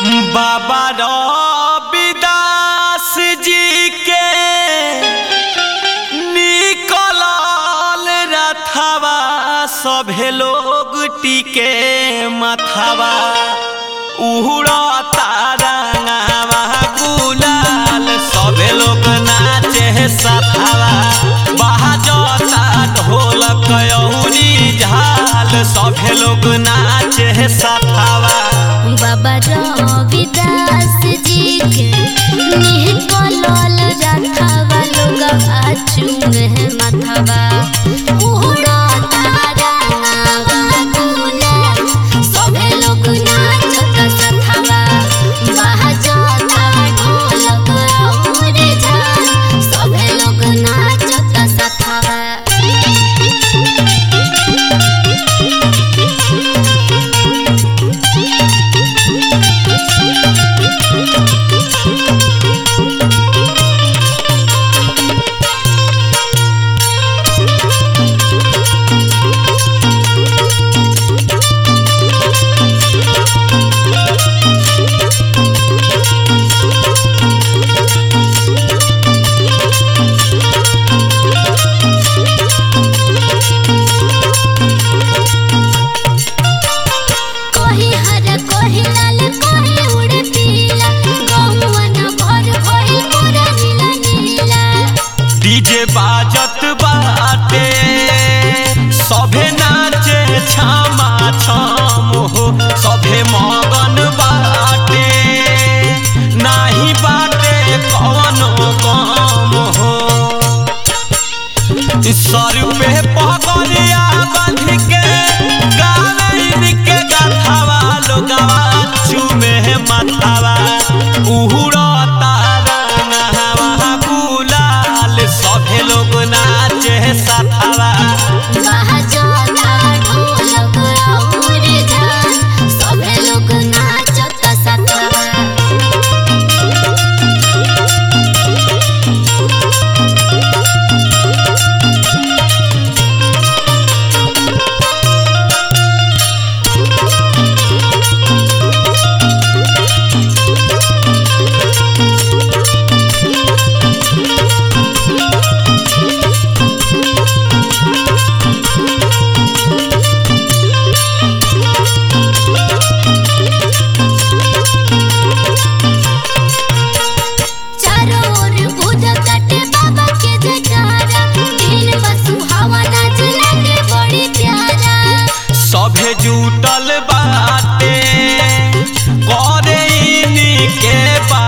बाबा रविदास जी के निकलल रथवा सभे लोग टिके मथवा उड़ता रंगावा गुलाल सभे लोग नाचे सथवा बाजता ढोलक अहुरी झाल सभे लोग नाचे सथवा बाबा रविदास जी के निकलल रथवा लोग आचुमे मथवा उड़ता रंगावा गुलाल सभे लोग नाचत सथवा बाजता ढोलक और झाल सभे लोग नाचत सथवा कोही हर कोही लाल कोही उड़े पीला गौवन भर भइल पूरा नीला नीला डीजे बाजत बाटे सभे नाचे छामा छाम हो सभे मगन बाटे नाही बाटे कवनो काम हो सर पे पगलिया बांध के गावे के गाथावा लोगवा चूमे माथावा उहुड़ता रंगवा गुलाल सभे लोग नाचे साथावा बाजता ढोलक और झाल सभे लोग नाचत सतवा चारों ओर बुझताटे बाबा के जयकारा दिन बसु हवा नाच लागे बड़ी प्यारा सभे जुटल बाटे करे इनी के बा